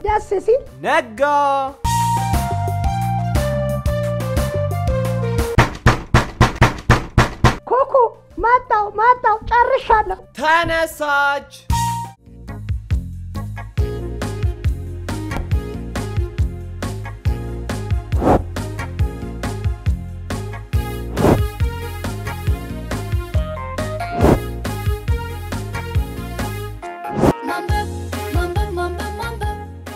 ደስ ሲል ነጋ። ኩኩ መጣው መጣው ጨርሻለሁ። ተነሳች። ማንበብ ማንበብ ማንበብ ማንበብ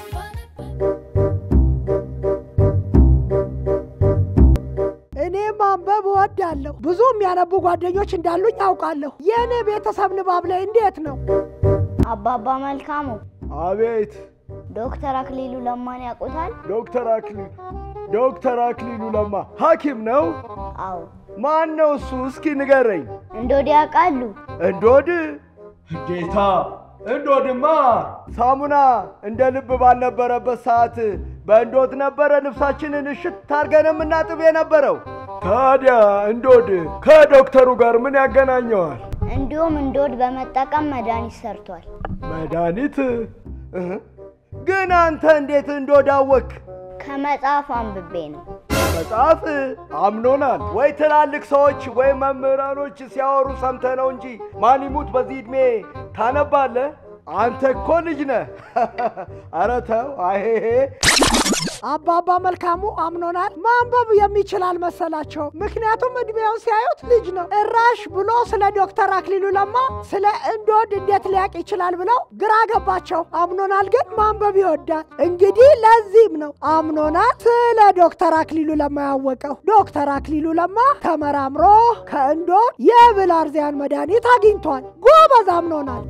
እኔ ማንበብ እወዳለሁ። ብዙ የሚያነቡ ጓደኞች እንዳሉኝ አውቃለሁ። የእኔ ቤተሰብ ንባብ ላይ እንዴት ነው? አባባ መልካሙ አቤት ዶክተር አክሊሉ ለማን ያውቁታል? ዶክተር አክሊሉ ዶክተር አክሊሉ ለማ ሐኪም ነው? አዎ። ማን ነው እሱ? እስኪ ንገረኝ። እንዶድ ያውቃሉ? እንዶድ ጌታ እንዶድማ ሳሙና እንደ ልብ ባልነበረበት ሰዓት በእንዶድ ነበረ ልብሳችንን እሽት አድርገን የምናጥብ የነበረው። ታዲያ እንዶድ ከዶክተሩ ጋር ምን ያገናኘዋል? እንዲሁም እንዶድ በመጠቀም መድኃኒት ሰርቷል። መድኃኒት እህ። ግን አንተ እንዴት እንዶድ አወክ? ከመጽሐፍ አንብቤ ነው። መጽሐፍ አምኖናል ወይ ትላልቅ ሰዎች ወይ መምህራኖች ሲያወሩ ሰምተ ነው እንጂ ማን ይሙት በዚህ ዕድሜ ታነባለህ? አንተ እኮ ልጅ ነህ። ኧረ ተው አይሄ አባባ መልካሙ አምኖናል። ማንበብ የሚችል አልመሰላቸው። ምክንያቱም እድሜውን ሲያዩት ልጅ ነው። እራሽ ብሎ ስለ ዶክተር አክሊሉ ለማ ስለ እንዶድ እንዴት ሊያውቅ ይችላል ብለው ግራ ገባቸው። አምኖናል ግን ማንበብ ይወዳል። እንግዲህ ለዚህም ነው አምኖናል ስለ ዶክተር አክሊሉ ለማ ያወቀው። ዶክተር አክሊሉ ለማ ተመራምሮ ከእንዶድ የብላርዚያን መድኃኒት አግኝቷል። ጎበዝ አምኖናል።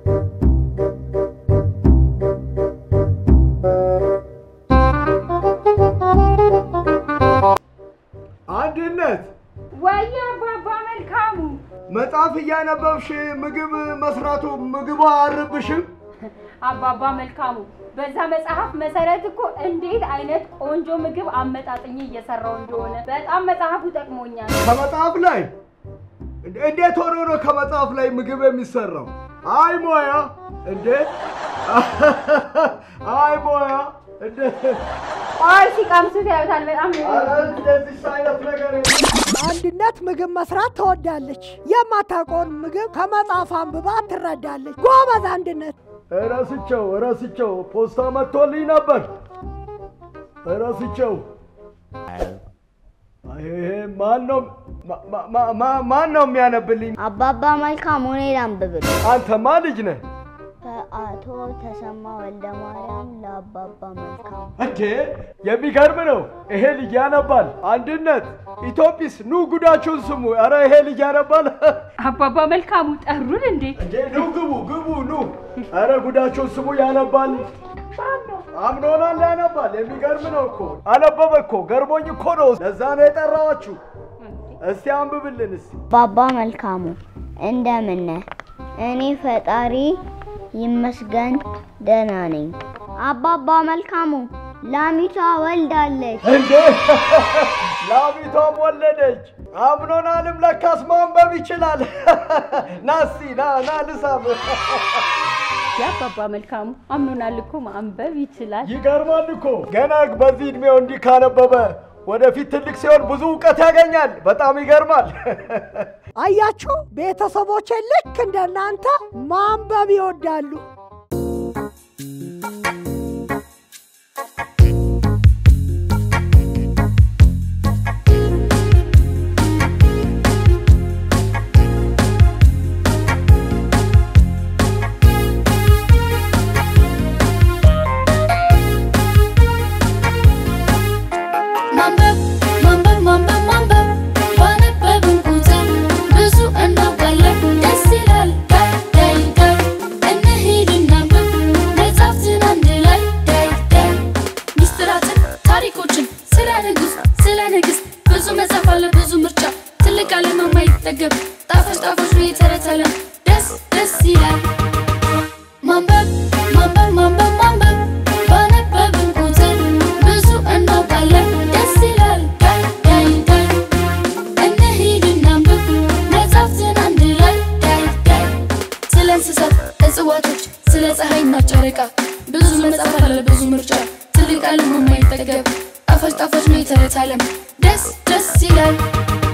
አንድነት ወየ አባባ መልካሙ መጽሐፍ እያነበብሽ ምግብ መስራቱ ምግቡ አርብሽም? አባባ መልካሙ በዛ መጽሐፍ መሰረት እኮ እንዴት አይነት ቆንጆ ምግብ አመጣጥኝ እየሰራው እንደሆነ በጣም መጽሐፉ ጠቅሞኛል። ከመጽሐፍ ላይ እንደ- እንዴት ሆኖ ነው ከመጽሐፍ ላይ ምግብ የሚሰራው? አይ ሞያ እንዴ! አይ ሞያ እንዴ! አይ ሲቀምሱት ያዩታል። በጣም ነው ኧረ እንደዚህ አይነት ነገር የለም። አንድነት ምግብ መስራት ትወዳለች። የማታውቀውን ምግብ ከመጽሐፍ አንብባ ትረዳለች። ጎበዝ አንድነት። እረስቸው እረስቸው ፖስታ መጥቶልኝ ነበር። እረስቸው ይሄ ማን ነው ማ- ማ- ማ- ማን ነው የሚያነብልኝ? አባባ መልካሙ እኔ ላንብብል። አንተማ ልጅ ነህ ከአቶ ተሰማ ወልደ ማርያም ለአባባ መልካሙ እንዴ! የሚገርም ነው። ይሄ ልጅ ያነባል። አንድነት ኢትዮጲስ ኑ ጉዳችሁን ስሙ። ኧረ ይሄ ልጅ ያነባል። አባባ መልካሙ ጠሩን እንዴ? እንዴ ኑ ግቡ ግቡ ኑ። ኧረ ጉዳችሁን ስሙ። ያነባል። አምኖናል ያነባል። የሚገርም ነው እኮ አነበበ እኮ ገርሞኝ እኮ ነው። ለዛ ነው የጠራዋችሁ። እስቲ አንብብልን እስቲ። አባባ መልካሙ እንደምን ነህ? እኔ ፈጣሪ ይመስገን ደህና ነኝ። አባባ መልካሙ ላሚቷ ወልዳለች። እንዴ ላሚቷም ወለደች። አምኖናልም ለካስ ማንበብ ይችላል። ና እስቲ ና ና ልሳም። የአባባ መልካሙ አምኖናል እኮ ማንበብ ይችላል። ይገርማል እኮ ገና በዚህ እድሜው እንዲህ ካነበበ ወደፊት ትልቅ ሲሆን ብዙ እውቀት ያገኛል። በጣም ይገርማል። አያችሁ፣ ቤተሰቦቼ ልክ እንደናንተ ማንበብ ይወዳሉ። ማንበብ ማንበብ ማንበብ ማንበብ ባነበብን ቁጥር ብዙ እናውቃለን። ደስ ይላል ዳይ ዳይ ዳይ እንሂድ እናንብብ መጻሕፍትን አንድ ላይ ዳይ ዳይ ሚስጥራትን ታሪኮችን ስለ ንጉሥ ስለ ንግሥት ብዙ መጽሐፍ አለ ብዙ ምርጫ ትልቅ ዓለም የማይጠገብ ጣፋጭ ጣፋጭ ነው የተረት ዓለም ደስ ደስ ይላል ማንበብ ማንበብ ማንበብ ማንበብ ባነበብን ቁጥር ብዙ እናውቃለን። ደስ ይላል ዳይ ዳይ ዳይ እንሂድ እናንብብ መጻሕፍትን አንድ ላይ ዳይ ዳይ ስለ እንስሳት እጽዋቶች፣ ስለ ፀሐይና ጨረቃ ብዙ መጽሐፍ አለ ብዙ ምርጫ ትልቅ ዓለም የማይጠገብ ጣፋጭ ጣፋጭ ነው የተረት ዓለም ደስ ደስ ይላል